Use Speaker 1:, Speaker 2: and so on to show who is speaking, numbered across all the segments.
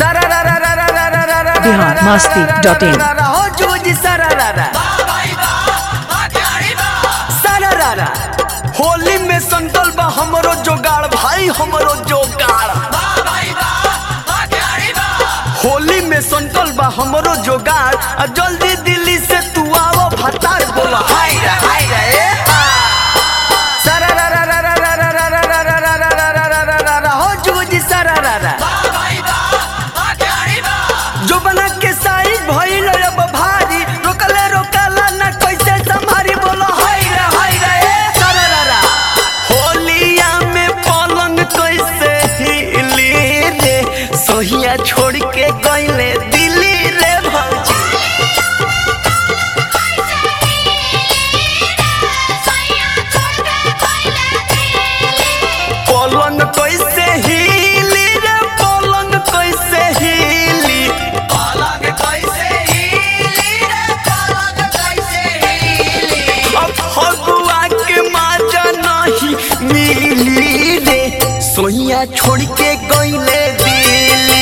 Speaker 1: सारा रा रा रा रा रा रा रा रा
Speaker 2: बिहार मस्ती डॉट इन
Speaker 1: रा रा हो जुगजी सारा रा रा सारा रा रा होली में संतल बा हमरो जोगाड़ भाई हमरो जोगाड़ होली में संतल बा हमरो जोगाड़ आ जल्दी दिल्ली से तू आवो भतार बोला हाय रे हाय रे ए हा। सारा रा रा रा रा रा रा रा रा रा रा रा रा रा रा रा रा रा रा हो जुगजी सारा रा रा जो बना के साई भइल अब भारी रोकले रोकला ना कैसे संभारी बोलो हाय रे हाय रे ए सारा रा रा होलिया में पलंग कैसे हिली रे सोहिया छोड़ के गइले दिल्ली रे भौजी पलंग कैसे हिली रे पलंग कैसे हिली पलंग कैसे हिली रे पलंग कैसे हिली अब फगुआ के माजा नहीं मिली रे सोहिया छोड़ के गइले दिल्ली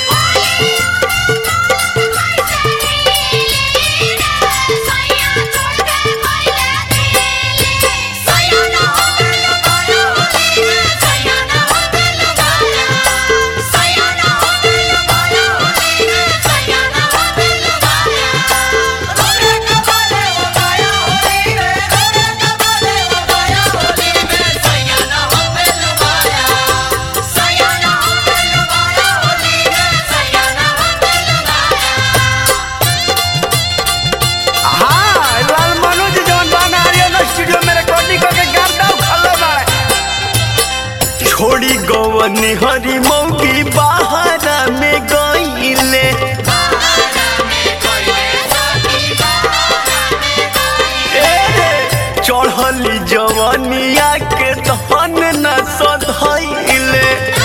Speaker 1: हाँ, लाल मनोज जवन बना आर्यन स्टूडियो में रिकॉर्डिंग करके गाता उखड़ले बाड़े। छोड़ी गवनी हरी मौगी बाहर में गईले ए रे, चढ़ली जवनिया के धन न सधैले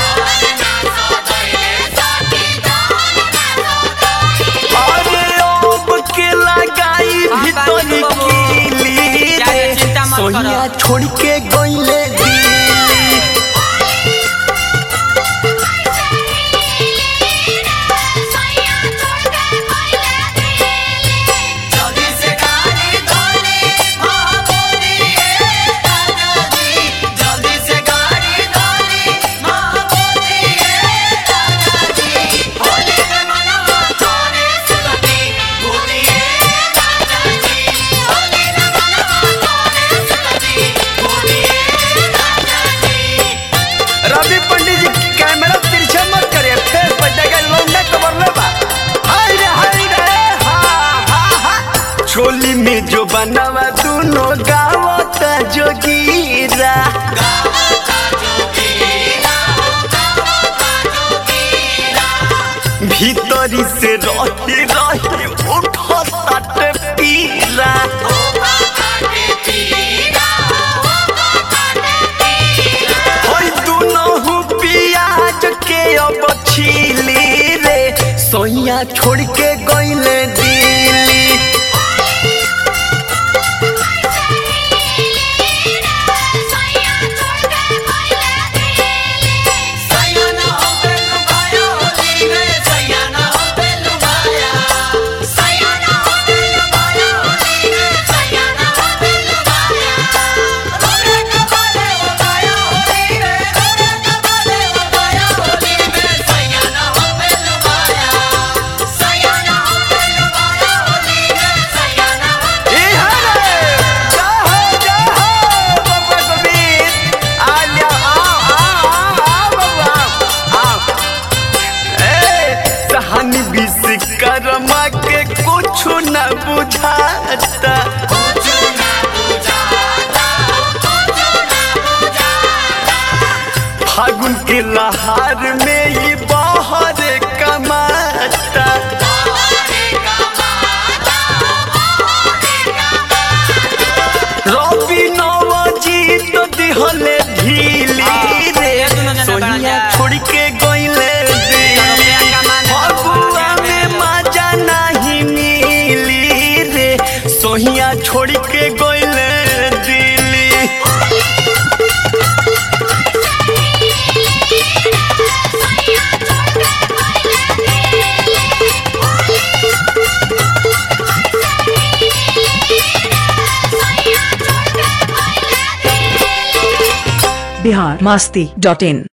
Speaker 1: अरे अब के लगाई भीतरी कीली रे सोनिया छोड़ के गईले दिल्ली रवि पंडित जी कैमरा तिरछा मत करिए फेस पर जगह लौंडा कवर ले बा हाय रे हाय रे हा हा हा छोली में जो बनावा दोनों गावत जोगीरा भीतरी से रही रही उठत पीरा होई दुनहु पियाज के अब छीली रे सोइया छोड़ के गइले दिल्ली ए हरे जाहो जाहो बाबा कबीर आ लिया आओ आओ आओ आओ बाबा आओ ए सहानी विश्वकर्मा के कुछ न बुझाता फागुन के लहार में ये बाहर कमाता रवि नवजीत दिहले ढीली रे सोनिया छोड़ के गइले दिल्ली फगुआ में मजा नहीं मिली रे सोहिया छोड़ के गइले Delhi
Speaker 3: Thank you.
Speaker 2: Bihar Masti dot in